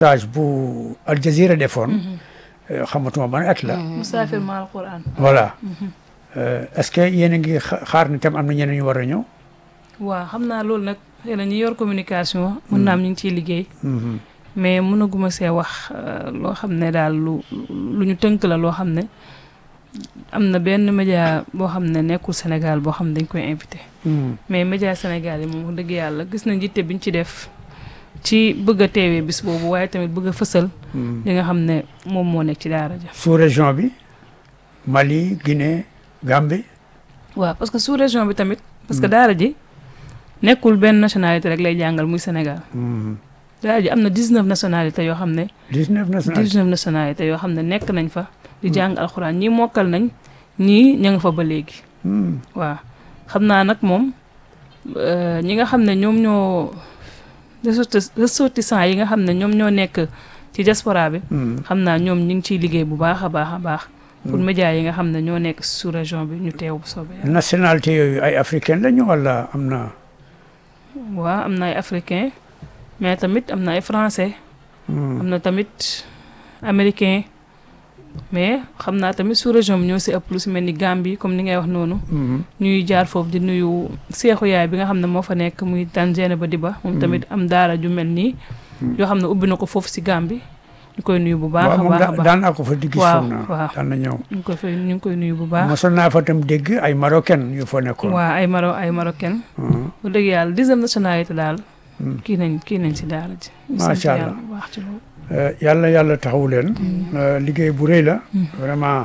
stage bu Al Jazeera defoon xamatuma ban at la musaafir ma alquran voilà est-ce que yéen a ngi xaar ni tam am na ñeneen ñu war a ñëw waaw xam naa loolu nag xëy na ñi yor communication mën naa am ñu ngi ciy liggéey mais mënaguma see wax loo xam ne daal lu lu ñu tënk la loo xam ne am na benn média boo xam ne nekkul Sénégal boo xam ne dañ koy invité mais média Sénégal yi moom wax dëgg yàlla gis na njitte biñ ci def ci bëgg a teewee bis boobu waaye tamit bëgg a fësal li nga xam ne moom moo nekk ci daara ja sous région bi Mali Guinée Gambie waaw parce que sous région bi tamit parce que daara ji nekkul benn nationalité rek lay jàngal muy Sénégal daara ji am na 19 nationalités yoo xam ne 19 nationalités 19 nationalités yoo xam ne nekk nañ fa di jàng alxuraan ñii mokkal nañ ñii ña nga fa ba léegi waaw xam naa nag moom ñi nga xam ne ñoom ñoo ressortissants yi nga xam ne ñoom ñoo nekk ci diaspora bi xam naa ñoom ñu ngi ciy liggéey bu baax a baax a baax pour médias yi nga xam ne ñoo nekk sous région bi ñu teew bu soobee yàlla nationalité yooyu ay africaine lañu wala am na waaw am na ay africain mais tamit am na ay français am na tamit américain mais xam naa tamit sous région bi ñoo si ëpp lu si mel ni Gambie comme ni ngay wax noonu ñuy jaar foofu di nuyu seexu yaay bi nga xam ne moo fa nekk muy Tanzania ba Diba moom tamit am daara ju mel nii yoo xam ne ubbi na ko foofu si Gambie ñu koy nuyu bu baax a baax a baax daan naa ko fa di gis waaw foog naa waaw daan na ñëw ñu ngi koy fay ñu ngi koy nuyu bu baax mosoon naa fa tam dégg ay marocaine yu fa nekkoon waaw ay maro ay marocain bu dëgg yàlla dixième nationalité daal kii nañ kii nañ si daara ji ñu sant Macha yàlla Allah. bu baax ci loolu yàlla yàlla taxawu leen liggéey bu rëy la vraiment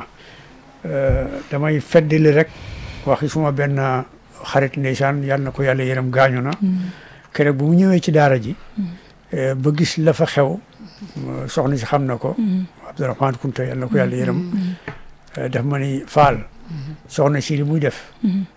damay feddali rek waxi suma benn xarit ndeysaan yàlla na ko yàlla yërëm gaañu na keroog bu mu ñëwee ci daara ji ba gis la fa xew soxna si xam na ko Abdourahmane Kunta yàlla na ko yàlla yërëm daf ma ni faal soxna si li muy def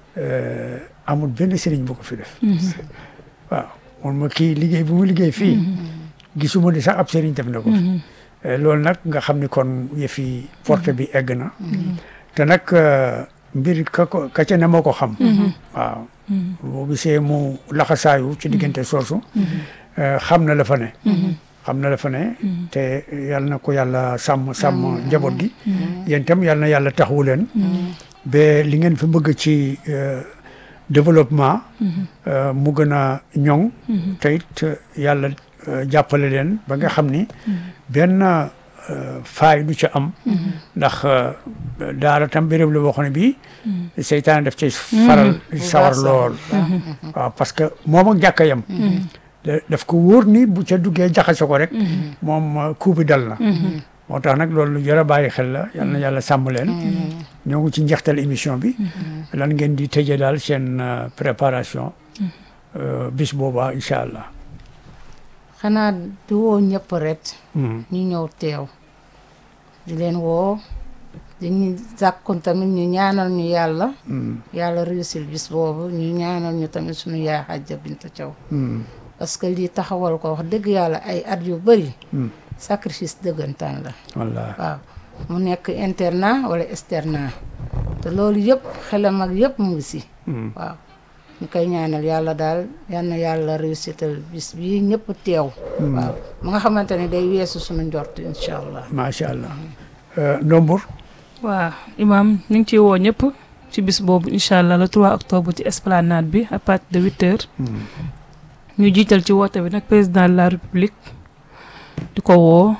amul benn sëriñ bu ko fi def waaw moom ma kii liggéey bu mu liggéey fii gisuma ni sax ab sëriñ def na ko fi loolu nag nga xam ni kon yëfi porte bi egg na te nag mbir ka ko ka ca ne moo ko xam waaw boo gisee mu laxasaayu ci diggante soosu xam na la fa ne xam na la fa ne te yàlla na ko yàlla sàmm sàmm njaboot gi yéen itam yàlla na yàlla taxawu leen ba li ngeen fi bëgg ci développement mu gën a ñoŋ te it yàlla jàppale leen ba nga xam ni benn faay du ca am ndax daara tam béréb la boo xam ne bii seytaane daf ci faral sawar lool waaw parce que moom ak jàkka yam daf ko wóor ni bu ca duggee jaxase ko rek moom coup bi dal na moo tax nag loolu lu jar a bàyyi xel la yal na yàlla sàmm leen ñoo ngi ci njeextal émission bi lan ngeen di tëjee daal seen préparation bis boobaa incha allah xanaa di woo ñëpp rek ñu ñëw teew di leen woo dañuy sàkkun tamit ñu ñaanal ñu yàlla yàlla réussir bis boobu ñu ñaanal ñu tamit suñu yaay Xajja Binta Thiaw parce que lii taxawal ko wax dëgg yàlla ay at yu bëri sacrifice dëggantaan la wallaahi waaw mu nekk internat wala externat te loolu yëpp xelam ak yëpp mu ngi si waaw ñu koy ñaanal yàlla daal yal na yàlla réussital bis bii ñëpp teew waaw mu nga xamante ne day weesu suñu njort incha allah macha allah Ndombur waaw imaam ñu ngi ciy woo ñëpp ci bis boobu incha allah le 3 octobre ci esplanade bi à partir de huit heures ñu jiital ci woote bi nag président de la république di ko woo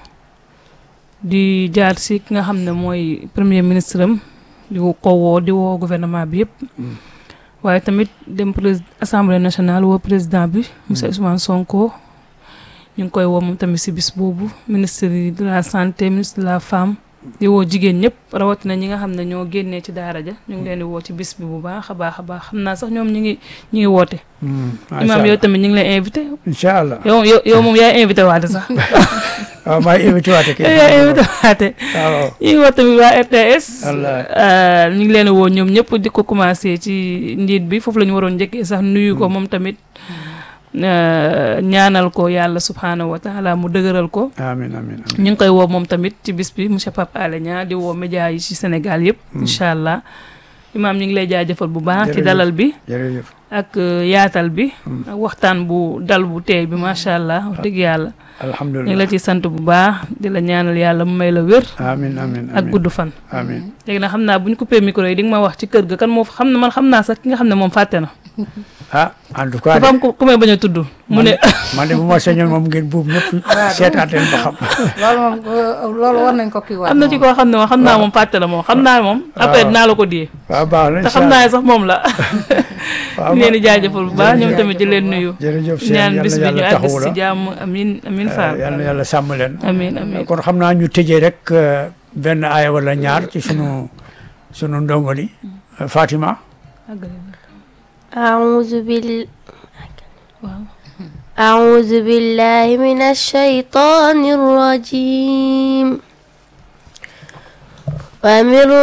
di jaar si ki nga xam ne mooy premier ministre am di ko woo di woo gouvernement bi yëpp waaye tamit dem prés assemblée nationale woo président bi monsieur Ousmane Sonko ñu ngi koy woo moom tamit si bis boobu ministre de la santé ministre de la femme di woo jigéen ñëpp rawatina ñi nga xam ne ñoo génnee ci daara ja ñu ngi leen di woo ci bis bi bu baax a baax a baax xam naa sax ñoom ñu ngi ñu ngi woote imaam yow tamit ñu ngi lay invité incha allah yow yow yow moom yaay invité waate sax waaw maa ngi invité waate kay yaay invité waate waaw ñu ngi woo tamit waa RTS wallaahi. ñu ngi leen di woo ñoom ñëpp di ko commencé ci njiit bi foofu la ñu waroon njëkkee sax nuyu ko moom tamit ñaanal ko yàlla subhaanahu wa taala mu dëgëral ko amiin amiin amiin ñu ngi koy woo moom tamit ci bis bi monsieur Pape Alé Niang di woo média yi ci Sénégal yëpp incha allah imaam ñu ngi lay jaajëfal bu baax ci Jërëjëf. dalal bi jërëjëf ak yaatal bi ak waxtaan bu dal bu teey bi macha allah wax dëgg yàlla ñu ngi alhamdulilah la ciy sant bu baax di la ñaanal yàlla mu may la wér amin amin ak amin gudd fan amin léegi nag xam naa bu ñu coupé micro yi di nga ma wax ci kër ga kan moo fa xam ne man xam naa sax ki nga xam ne moom fàtte na ah en tout cas dafa am ku ku may bañ a tudd mu ne man de bu ma sañoon moom ngeen buub ñëpp seetaat leen ba xam loolu moom euh, loolu war nañ ko kii waat am na ci koo xam ne moom xam naa moom fàtte na moom xam naa moom après dinaa la ko diyee waaw baax na te xam naa ne sax moom la waaw ñu leen di jaajëfal bu baax ñoom tamit di leen nuyu jërëjëf seen ñaan yal bis na bi ñu yàlla àgg taxawu si la jàmm amin amin Fall yal na yàlla sàmm leen amin amin kon xam naa ñu tëjee rek euh, benn aaya wala ñaar ci sunu sunu ndongo li euh, Fatima أعوذ بال waaw أعوذ بالله من الشيطان الرجيم ومن